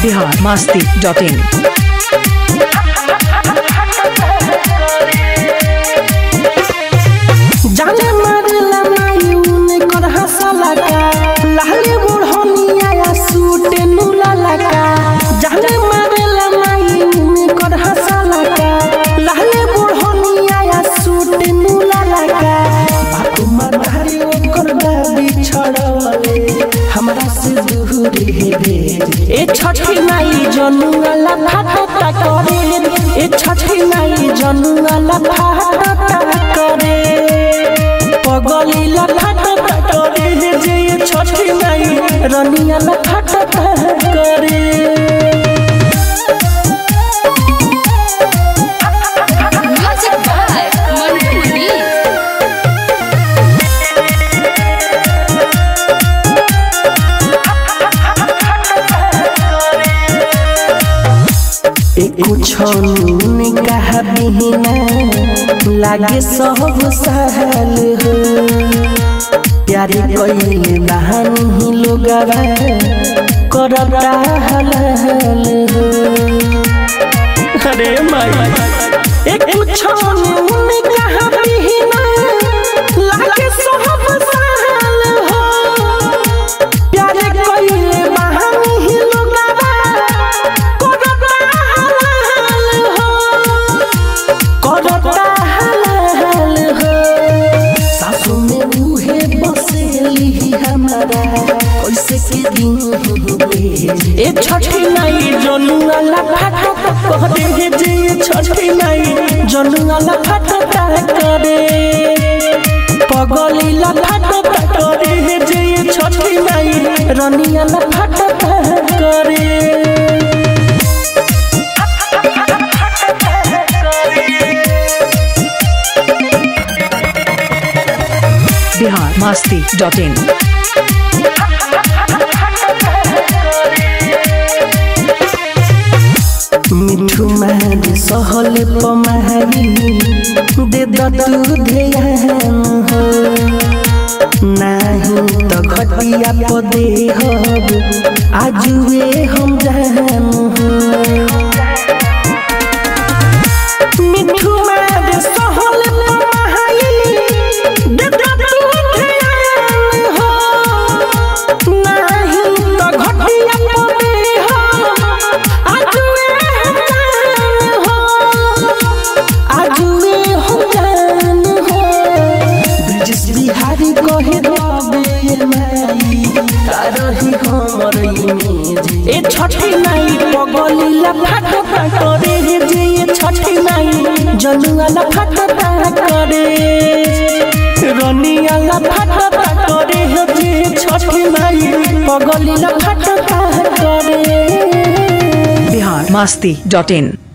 Bihar Masti dot in जाने मारला मायून कर हंसला का लाले बुढ़निया या सूट नुला लगा जाने मारला मायून कर हंसला का लाले बुढ़निया या सूट नुला लगा बापू मधारी ओकर दादी छड़वले हमरा से दूर हे भेज ए छठी माई जनुआला फाटा करे ए छठी माई जनुआला फाटा करे पगलीला फाटा करे जे ये छठी माई रनियाला फाटा करे Music by Mantu Lee. कुछ कहा बिना लागे सब सहल हो प्यारे कइले बहानी लोगवा करता हल हल हो अरे माई एक कुछ कहा बिना लागे सब सहल हो प्यारे कइले बहानी लोगवा करता हल हो करता हल हो सासु में उहे बसेली हमारा कैसे के दिन हुए ए छठी नाई जनुआला फाटा करे हे जे ये छठी नाई जनुआला फाटा करे पगलीला फाटा करे हे जे ये छठी नाई रनियाला फाटा करे बिहार मस्ती डॉट इन मिठू मारी सहल पमारी दे दू ध्यान हो नाही त घटिया पदे हब आजुए हम जान हो मिठू मारी सहल पमारी दे दू ध्यान हो नाही त घटिया पदे हब आजुए हम जान हो आजुए हम जान हो ब्रिटिश बिहारी कहे रबे माई तारही हमर इमेज ए छठी नाई पगलीला फाटा करे हे जे ये छठी नाई जनुआला फाटा करे रनियाला फाटा करे हे जे छठी नाई पगलीला फाटा करे बिहार मस्ती डॉट इन